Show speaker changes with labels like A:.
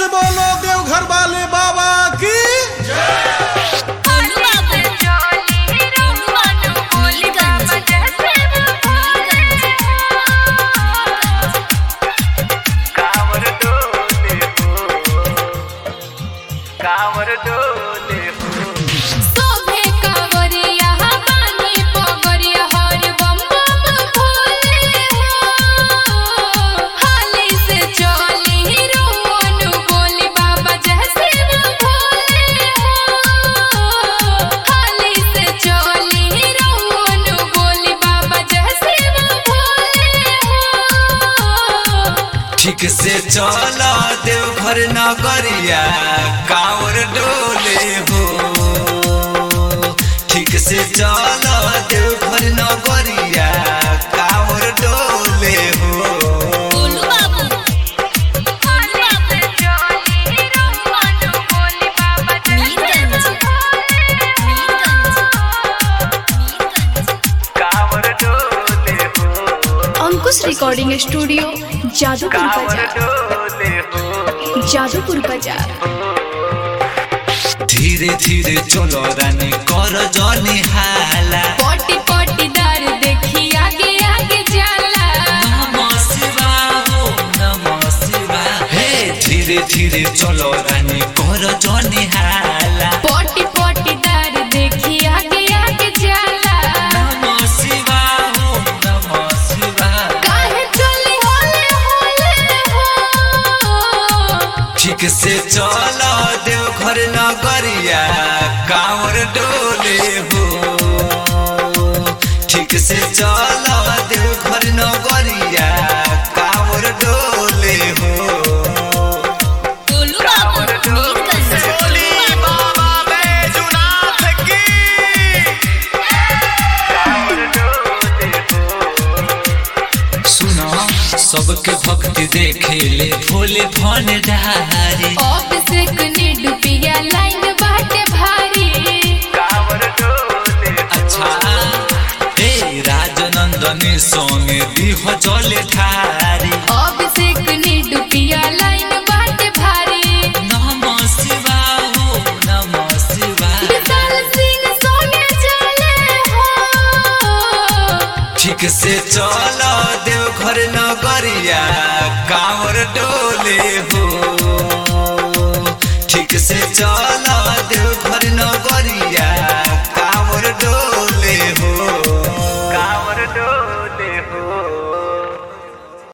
A: से बोलो देवघर वाले बाबा की
B: बोलू बाबू बोलू बाबू बोली गंज
C: कांवर डोले हो कांवर डोले हो
B: सोभे कावरिया बानी पगरिया हर बम बम भोले हो हाली से चली रोनु बोली बाबा जैसे भोले हो हाली से चली रोनु बोली बाबा जैसे भोले हो
D: ठीक से चल देवघर नगरिया कांवर डोले हो ठीक से चल देवघर नगरिया कांवर डोले हो
B: बोलू बाबू बोलू बाबू चली रोनु बोली बाबा मीरगंज मीरगंज मीरगंज
C: कांवर डोले हो
E: अंकुश रिकॉर्डिंग स्टूडियो जादूपुर
C: कांवर
E: बाजार
C: डोले हो
E: जादूपुर बाजार
D: धीरे धीरे चलो रानी कर जनी हाला
B: पोटी पोटी दर देखी आगे आगे जाला
D: नमः शिवाय ओम नमः शिवाय हे धीरे धीरे चलो रानी कर जनी हाला
B: पोटी पोटी दर देखी आगे आगे जाला
D: नमः शिवाय ओम नमः शिवाय
B: काहे चली होले होले हो
D: ठीक से चल देवघर नगरिया कांवर डोले हो ठीक से चल देवघर नगरिया कांवर डोले हो
B: बोलू बाबू मीरगंज बोलू बाबू
C: कांवर डोले हो
D: सुनो सबके भक्ति देखे ले भोले भन डारे
B: ऑफिस कने डुबिया लाइन बाटे भारी
C: कांवर डोले हो
D: अच्छा हे राजनंदनी संगे दिह जले ठारी
B: ऑफिस कने डुबिया लाइन बाटे भारी
D: नमः शिवाय ओम नमः शिवाय
B: विशाल सिंह सोने चले हो
D: ठीक से चल देवघर नगरिया कांवर डोले